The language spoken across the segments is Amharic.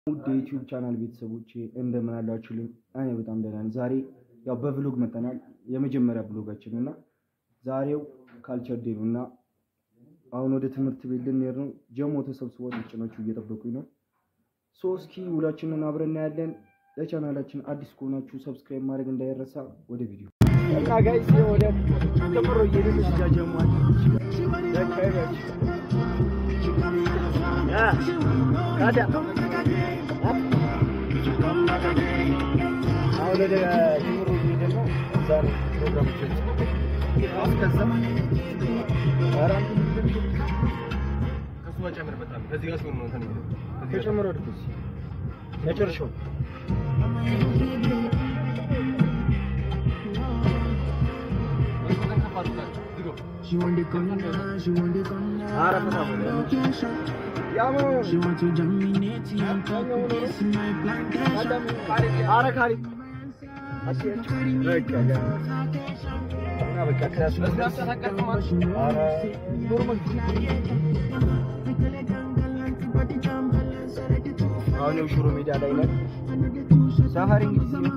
ውድ የዩቲዩብ ቻናል ቤተሰቦች እንደምን አላችሁልኝ? እኔ በጣም ደህና ነኝ። ዛሬ ያው በቭሎግ መጠናል የመጀመሪያ ብሎጋችን እና ዛሬው ካልቸር ዴይ ነው እና አሁን ወደ ትምህርት ቤት ልንሄድ ነው። ጀሞ ተሰብስቧል። ጭኖቹ እየጠበቁኝ ነው። ሶ እስኪ ውላችንን አብረን እናያለን። ለቻናላችን አዲስ ከሆናችሁ ሰብስክራይብ ማድረግ እንዳይረሳ። ወደ ቪዲዮ እና ጋይስ ወደ ተምሮ እየሄድን እዚህ ጋር ጀሞ አለ። ያ ታዲያ አሁን ወደ ጅምሮ እየሄድን ነው። እዛ ነው ፕሮግራሞቻችን። እስከዛ ኧረ ከሱ መጨመር በጣም ከዚህ ጋር ሲሆን ነው እንትን የሚለው ከዚህ ጋር ተጨምሮ ድረስ መጨረሻው በጣም ከፍ አድርጋችሁ ዝጋው። She want the corner, she want the corner. ኧረ ፈታ Location. ያሞ She want to dominate you and talk this in my plantation. ኧረ ካሪ በቃ ያ እና በቃ ክላስ በዚህ ጋር ተሳቀቅማት ኧረ ኖርማል አሁን ያው ሽሮ ሜዳ ላይ ነን። ሰፈር እንግዲህ ነው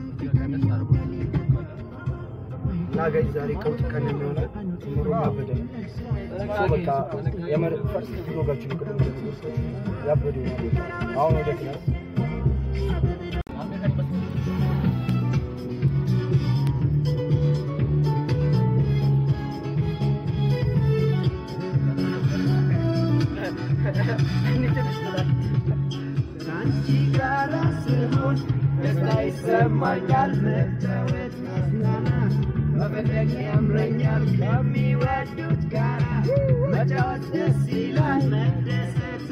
እና ጋይ ዛሬ ቀውጥ ቀን የሚሆነ ኑሮ ያበደ ነው። ሶ በቃ የመር ፈርስት ብሎጋችን ቅድም እንደነገርኳችሁ ያበደ ነው። አሁን ወደ ክላስ ከአንቺ ጋር ስሆን ደስታ ይሰማኛል። መጫወት መዝናናት መፈለግ ያምረኛል። ከሚወዱት ጋር መጫወት ደስ ይላል። መደሰት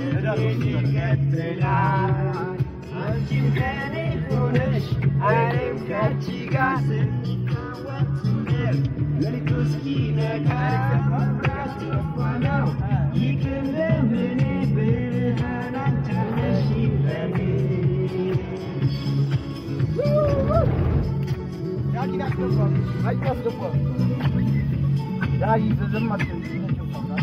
ይቀጥላል። አንቺም ከኔ ሆነሽ እኔም ከአንቺ ጋር ስንጫወት ነው። ሌሊቱ እስኪነጋ መብራት ጠፋ ነው። ይቅር ለምኔ ብርሃን አንቺ ነሽ ለኔ። ዳጊን አስገባ። አይ አስገባ። ዳጊ ዝም አትበል።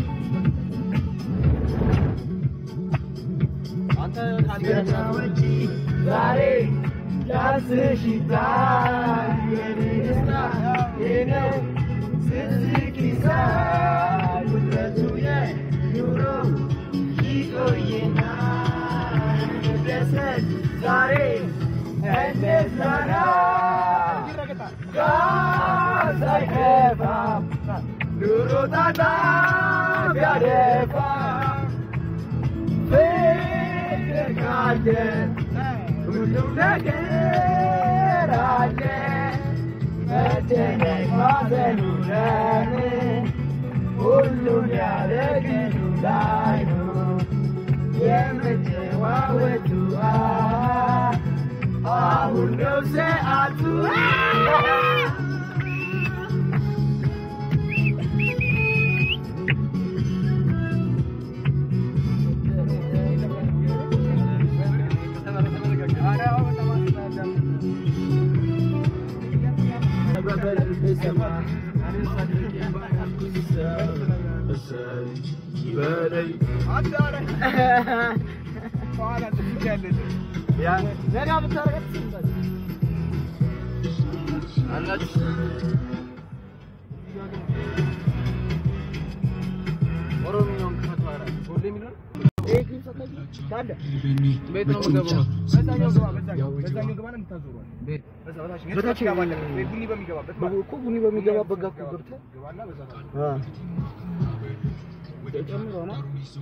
አንተ ተጫወቺ ዛሬ ዳንስሽ ይታይ የኔ ደስታ ይሄ ነው ስስቅ ይሳይ ውጥረቱ የኑሮ ይቆይና እንደሰት ዛሬ እንደዛና ጋዝ አይከፋም ኑሮ ጣጣ ቢያደፋ ፍቅር ካለ ሁሉም ነገር አለ። መጨነቅ ማዘኑ ለምን ሁሉን ያደረግኑ ላይ ነው የመጨዋወቱ አ- አሁን ነው ሰዓቱ ኦሮምኛውን ክፈት ማራ ሁሌ የሚለው ቤት ነው የምገባው። በዛኛው ግባ በዛኛው በዛኛው ግባ ነው የምታዞረው ቤት በዛ በታች በታች ገባ ቡኒ በሚገባበት ማለት እኮ ቡኒ በሚገባበት ጋር እኮ ገብተህ ገባና በዛ አ ጨምሮ ነው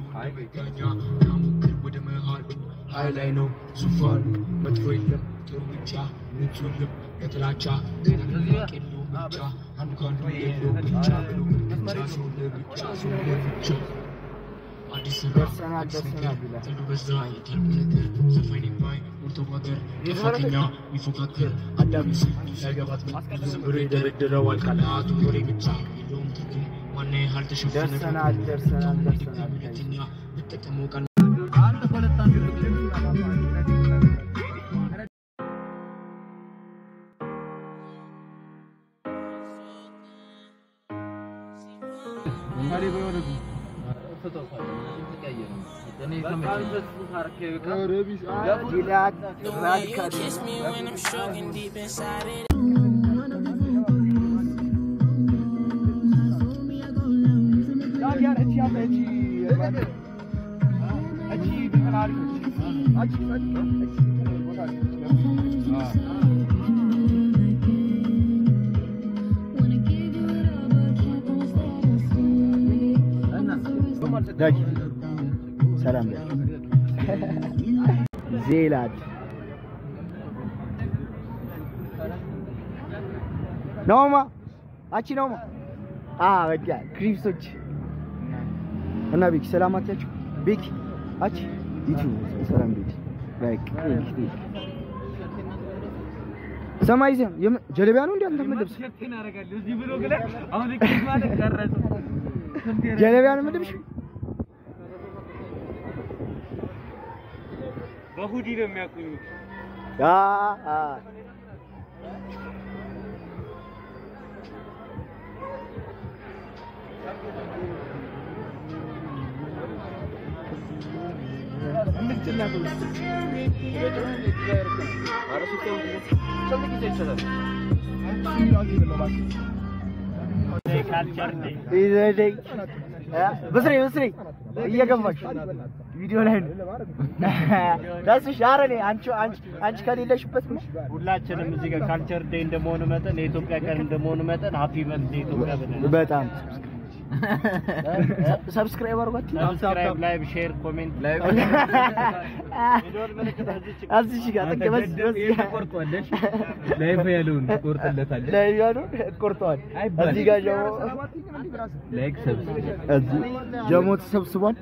ሀይ ላይ ነው ዙፋኑ መጥፎ የለም ጥሩ ብቻ ንጹህ ልብ ከጥላቻ ጥያቄ የለውም ብቻ አንዱ ከአንዱ የለውም ብቻ ብሎ ብቻ ሰው ለብቻ ሰው ለብቻ አዲስ ስራ ደርሰናል አዲስ ነገር ደርሰናል ይላል። ጥሉ በዛ የታልቁ ነገር ዘፋኝ ባይ ሞልቶ ሀገር ጥፋተኛ ይፎካከር አዳም ስ ያገባት ዝም ብሎ ይደረድረዋል ቃላቱ ወሬ ብቻ የለውም ትርጉም ዋና ያህል ተሸፈነ ደርሰናል ደርሰናል ደርሰናል ሁለተኛ ብጠቀመው ቃል ዛሬ በወረዱ ፍቶታል። ተቀያየረ ጊላድ ራዲካል ዳጊ ሰላም በል። ዜላድ ነውማ አቺ ነውማ አ በቃ ክሪፕሶች እና ቤኪ ሰላም አትያችሁ ቤኪ አቺ ዩቲዩብ ሰላም ቤኪ በቃ ቤኪ ሰማይ ዘም የም- ጀለቢያ ነው እንዴ አንተ የምትለብስ ጀለቢያ ነው የምትለብሽ በሁዲ ነው የሚያውቁኝ። አ አ ይዘደኝ በስሬ በስሬ እየገባሽ ቪዲዮ ላይ ነው ዳስሽ ኧረ እኔ አንቺ አንቺ አንቺ ከሌለሽበት ነው ሁላችንም እዚህ ጋር ካልቸር ዴይ እንደመሆኑ መጠን የኢትዮጵያ ቀን እንደመሆኑ መጠን ሃፒ በርዝዴ ኢትዮጵያ ብለን በጣም ሰብስክራይብ አድርጓት ሰብስክራይብ፣ ላይቭ፣ ሼር፣ ኮሜንት እዚች ጋር ጥቅ በስ በስ ትቆርጧለሽ። ላይቭ ያለውን ትቆርጥለታለሽ። ላይ ያሉ ቆርጠዋል እዚህ ጋር ጀሞ ላይክ ሰብስክራይብ እዚህ ጀሞ ተሰብስቧል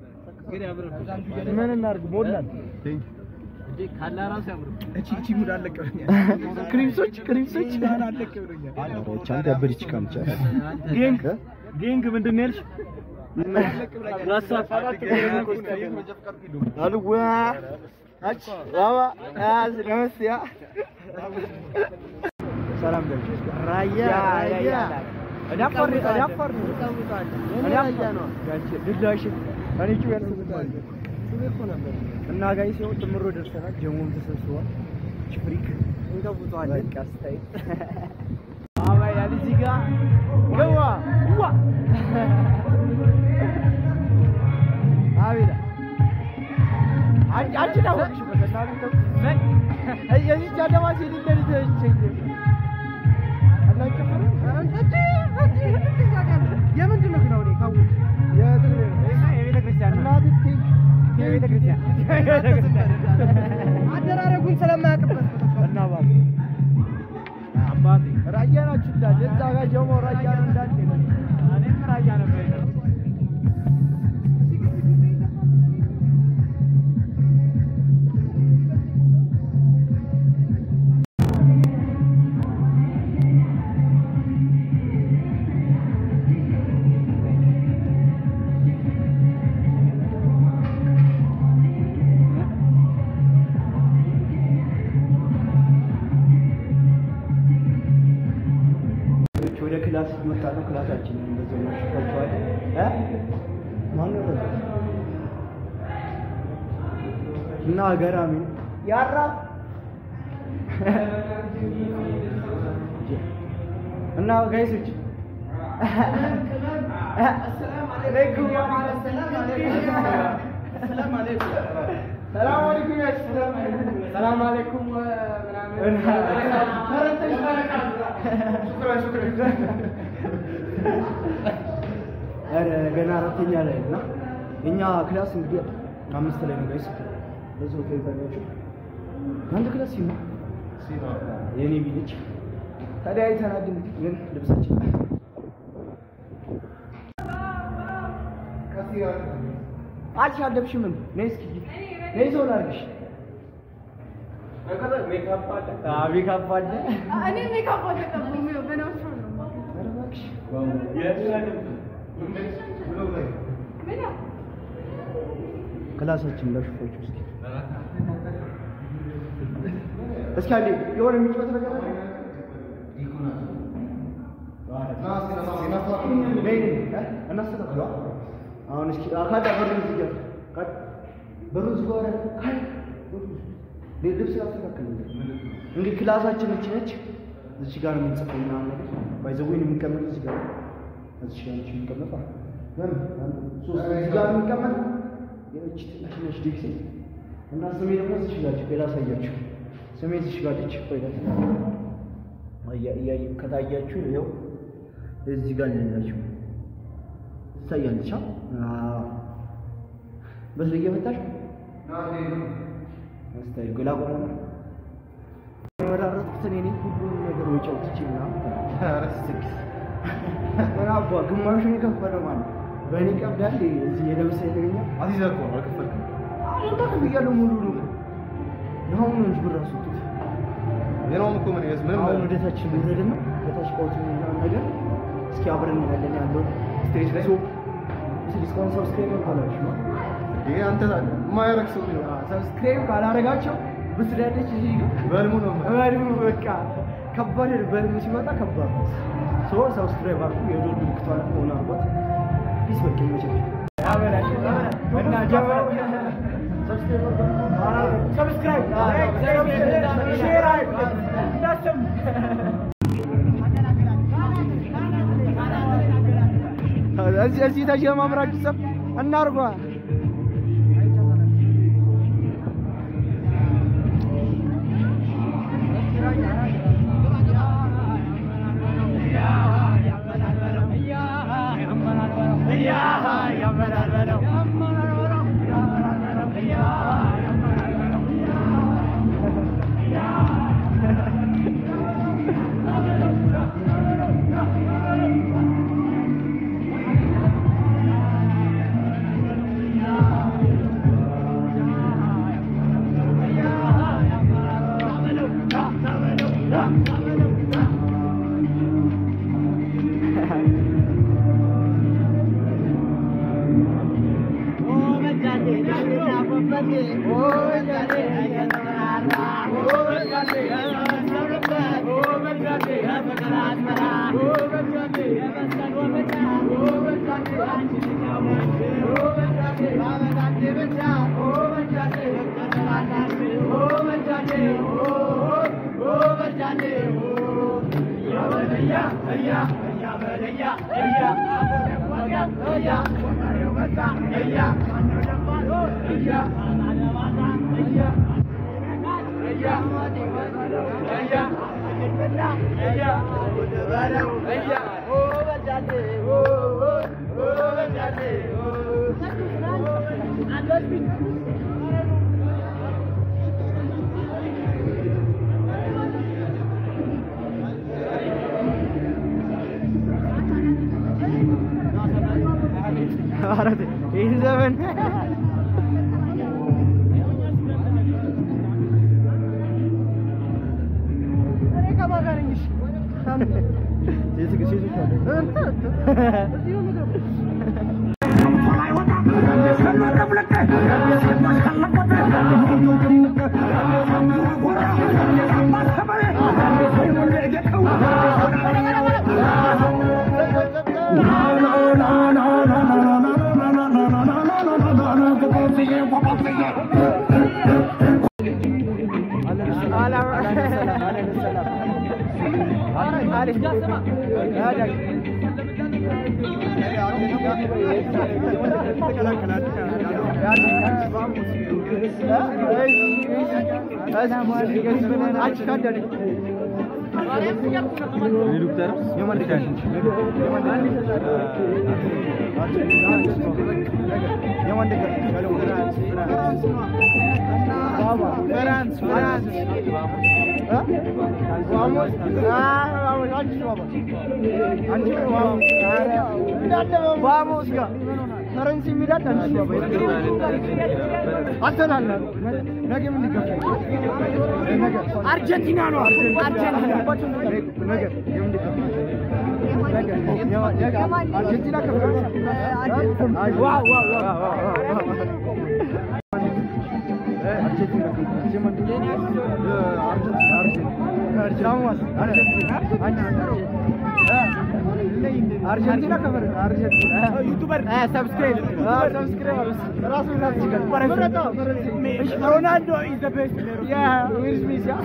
ምን እናድርግ ሞላል ክሪምሶች ክሪምሶች ቻንት ያበድች ቀምቻ ጌንግ ጌንግ ምንድን ነው ያልሽ? ዋትስአፕ አልዋ አች ባባ አዝ ለመስያ ሰላም ገብቼ ራያ ራያ እኔ አፋር እኔ አፋር እኔ አፋር ነው ጋቼ ድላሽ እኔ ጩ ያልኩት እና ጋይ ሲሆን ትምሮ ደርሰናል። ጀሞም ተሰብስቧል። ፍሪክ እንተውጠዋለን። በቃ ስታይ አባ ያል እዚህ ጋር ገዋ ዋ አቤላ አንቺ አንቺ ታወቅሽ በተናሪ ተው የዚህ ጃደማ ሲል እንደዚህ ተቸኝ የምንድን ነው ግን አሁን ካወቅሽ የቤተ ክርስቲያን እናት የቤተ ክርስቲያን አደራረጉን ስለማያውቅበት እና ባል አባቴ ራያ ናችሁ እንዳለ እዛ ጋር ጀሞ ራያ ነው እንዳለ እኔም ራያ ነበር ወደ ክላስ እየወጣ ነው። ክላሳችንን እንደዚህ ማሽታችኋል እ ማን ነው እና ገራሚ ያራ እና ጋይሶች ሰላም አለይኩም ሰላም አለይኩም ኧረ ገና አራተኛ ላይ እና እኛ ክላስ እንግዲህ አምስት ላይ ነው ጋይስ በዛው ከይታያችሁ አንድ ክላስ ሲማ የኔ ቢልጅ ታዲያ አይተናድ እንግዲህ ግን ልብሳችን አንቺ አለብሽም እንዴ? ነይ እስኪ ነይ ዞን አድርግሽ ሜካፕ አለ እኔ ሜካፕ አልተቀባሁም። ይኸው በናቹራል ነው። ኧረ እባክሽ ምን ነው? ክላሳችን ለሹፎች ውስጥ እስኪ አንዴ የሆነ የሚጫወት ነገር አለ ነይ ነይ እ እናስተካክለዋ አሁን እስኪ አካዳ በሩ ዝጊያት በሩዝ ጋር ካይ ልብስ ያስተካክል እንግዲህ ክላሳችን እች ነች። እዚህ ጋር ነው የምንጽፈው ምናምን ነገር ባይዘዌ ነው የሚቀመጥ እዚህ ጋር እዚህ ጋር ነው የሚቀመጥ ያን ሶስት እዚህ ጋር ነው የሚቀመጥ የእች ትንሽ ነች ዲክሲ እና ስሜ ደግሞ እዚህ ጋር ነች። ላሳያችሁ ስሜ እዚህ ጋር ነች። ቆይ እያየ ከታያችሁ ይኸው እዚህ ጋር ያላችሁ ትታያለች። በዚህ እየመጣሽ ስታይ ጎላ ጎላ የመራረጥኩት እኔ ነኝ። ሁሉንም ነገር ወጪ አውጥቼ ምናምን ምናባ ግማሹን የከፈለው ማለት ነው። በእኔ ቀብዳል እዚህ የለብሰ የተገኘ አዚዛ እኮ ነው አልከፈልክም። አሁን ተከፍያለሁ ሙሉ ነው የአሁኑ ነው እንጂ ብር አስወጡት። ሌላውም እኮ ምን ይስ ምንም አሁን ወደታች ምንድን ነው በታች ቃውት ምናምን ነገር እስኪ አብረን ያለን ያለው ስቴጅ ላይ እስካሁን ሰብስክራይብ ካላችሁ ነው ይሄ አንተ የማያረግ ሰው ነው። ሰብስክራይብ ካላረጋቸው ብስላለች እዚህ ጋር በልሙ ነው በልሙ በቃ ከባድ ነው። በልሙ ሲመጣ ከባድ ነው። ሶ ሰብስክራይብ አድርጉ። የዶል ምልክቷን ሆነ አርጓት ፒስ በቃ ይመቻችሁ። እና ጀመረ ሰብስክራይብ ሼር እንዳሰሙ እዚህ እዚህ ተጀማምራችሁ ሰብ እናርጓ ይህ ዘመን Vamos, ፈረንሲ የሚላል አተናል ነገ ምን ሊገባ ነገ አርጀንቲና ነው አርጀንቲና ነገ የምን ሊገባ አርጀንቲና ከፍራንስ ዋው ዋው ዋው አርጀንቲና አርጀንቲና አርጀንቲና አርጀንቲና ከበር አርጀንቲና ዩቲዩበር ሰብስክራይብ ሰብስክራይብ ራሱ ሮናልዶ ኢዝ ዘ ቤስት ያ ዊዝ ሚስ ያ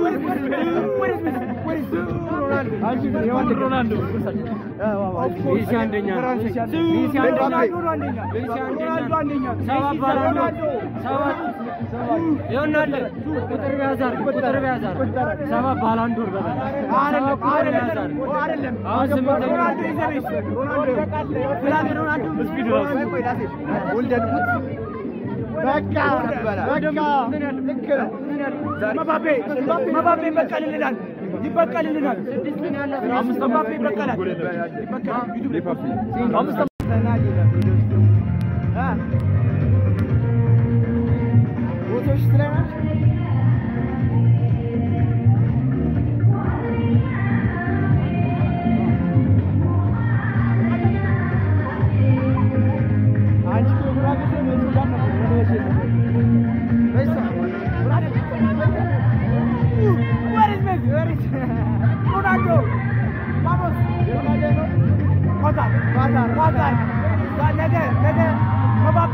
ሮናልዶ ሜሲ አንደኛ ሜሲ አንደኛ ሮናልዶ አንደኛ ሰባት ባላንዶ ሰባት ይሆናል ቁጥር ቢያዛር ቁጥር ቢያዛር ሰባት ባላንዶር በላይ ሰባት ቁጥር ቢያዛር አይደለም አሁን ስምንተኛ ሮናልዶ ኢዝ ዘ ቤስት ሮናልዶ ሮናልዶ ስፒድ ወልደንኩት በቃ በቃ ልክ ነው መባቤ መባቤ ይበቀልልናል ይበቀልልናል አምስት መባቤ ይበቀላል ይበቀላል አምስት ቦታዎች ትለናል አንቺ ፕሮግራም ጊዜ ምን ጋር ነው Where is Messi? Where is Ronaldo? Vamos. Qatar. Qatar. Qatar. ነገ ነገ መባፔ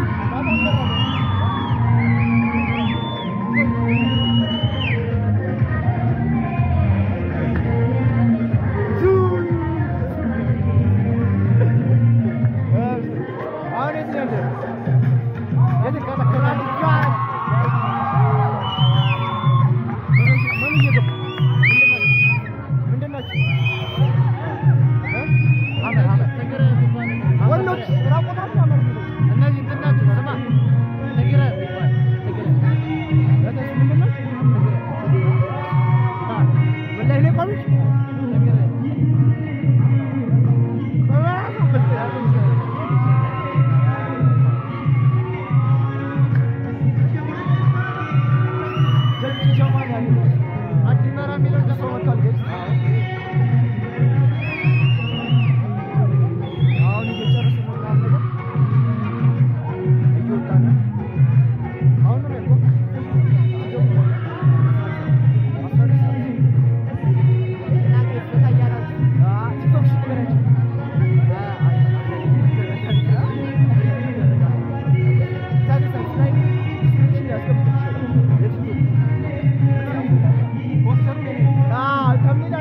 አሁን የት ነው ያለው? የት ይቀጠቀጣል? ምን እየገቡ ምንድን ናቸው? እ? ወንዶች ራቆታቸው አመር እነዚህ እንትን ናቸው። ስማ ትግረ በተስ ምንድን ነው? ወላሂ እኔ ቆምሽ አዲመራ የሚለው ዘፈን ወጥቷል ግን አሁን እየጨረስን ነው ምናምን ነገር እየወጣን ነው። አሁን ነው ያልኩህ። አዎ፣ ቲክቶክ እሺ ንገራቸው። ታዲያ ሰብስክራይብ ዲስክሪፕሽን ያስቀምጥልሻለሁ። የቲክቶክ ፖስተሩ የኔ ነው። አዎ፣ ተምኔል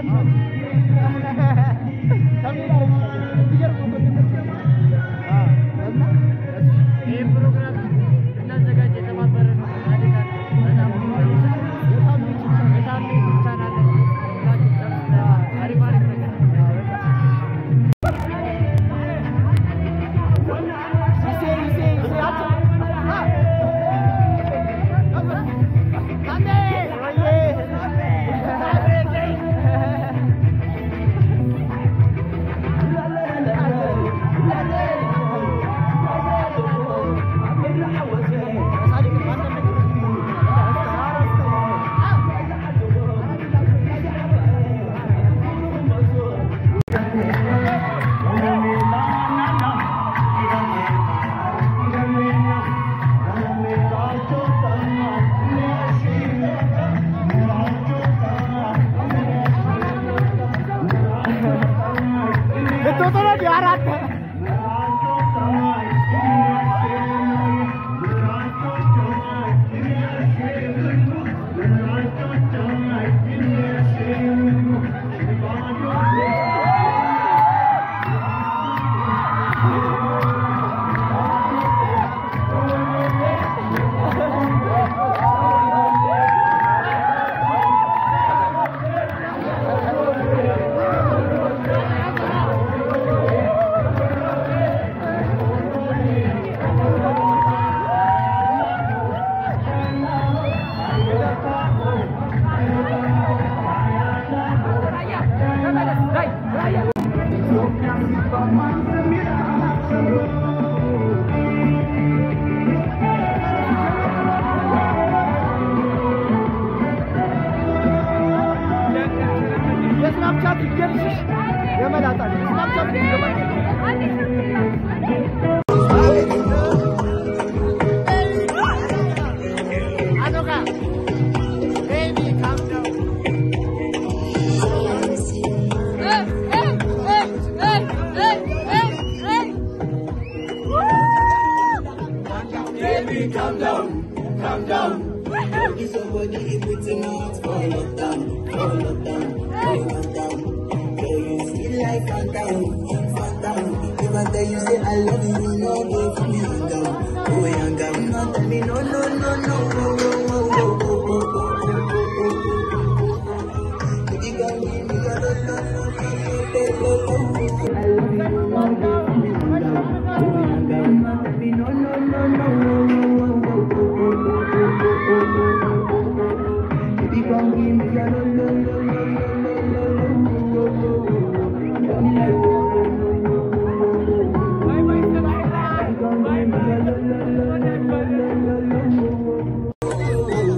body, it puts him out for lockdown, for lockdown, for lockdown. Girl, you feel like phantom, phantom. If I tell you say I love you, you know go for me hang down, oh hang down. No tell me no, no, no, no, oh, oh, oh, oh, oh, oh, oh, oh, oh, oh. Baby, girl, give me your lo, lo, lo, lo, lo, lo, lo, lo. I love you, you know go for me hang down, oh hang down. No tell me no, no, no, no, oh, oh, oh, oh, oh, oh, oh, oh, oh, oh. Baby, come give me your lo, lo, lo, lo, lo, lo, lo, lo, oh, oh, oh, oh. Tell me like, oh, oh, oh, oh, oh, oh, oh. Baby, come give me your lo, lo, lo, lo, lo, lo, lo, lo, oh, oh, oh.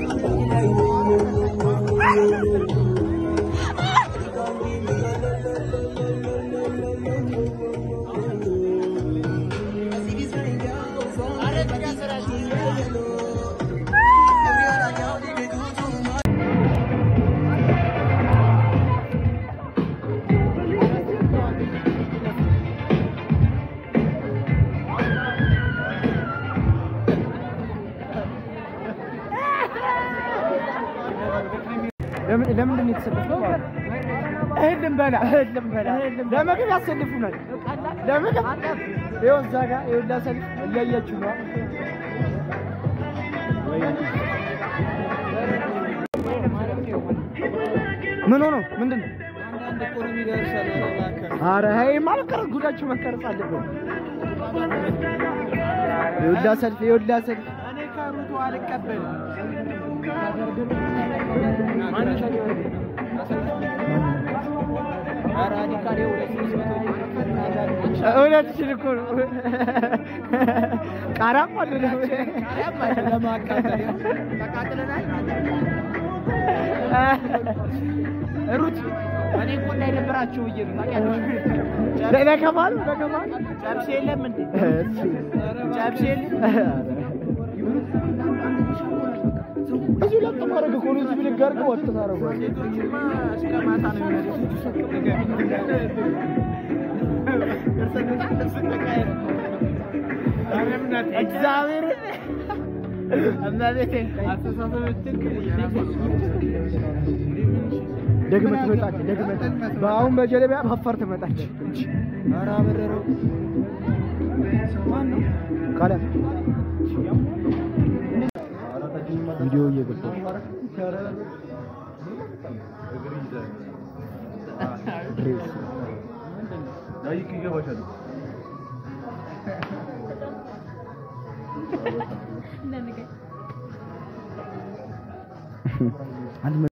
ለምን ለምንድን ነው የተሰለፍነው? እህል ልንበላ እህል ልንበላ ለምግብ ያሰልፉናል። ለምግብ ይኸው እዛ ጋር ይኸውላ ሰልፍ እያያችሁ ነው። ምን ሆኖ ምንድን ነው? ኧረ ይሄ ማለቀረጥ ጉዳችሁ መቀረጽ አለበት። ይኸውላ ሰልፍ ይኸውላ ሰልፍ እኔ ከሩቱ አልቀበልም። እውነት ሽን እኮ ነው። ቃሪያም አለ ደግሞ ለማቃጠል ሩት እኔ እኮ እንዳይደብራችሁ ብዬ ነው ታውቂያለሽ። ለከማል ለከማል ጨብሴ የለም እንዴ? ጨብሴ የለም እዚሁ ለጥ ማድረግ እኮ ነው። እዚህ ብድግ አድርገው ወጥ ታደርገዋለህ። እግዚአብሔርን እመቤቴ ደግመህ ትመጣለህ። ደግመህ በአሁን በጀለቢያ በአፋር ትመጣለች። ኧረ አበረረው ማነው ካለ ቪዲዮ እየገባሁ ድሬስ አንድ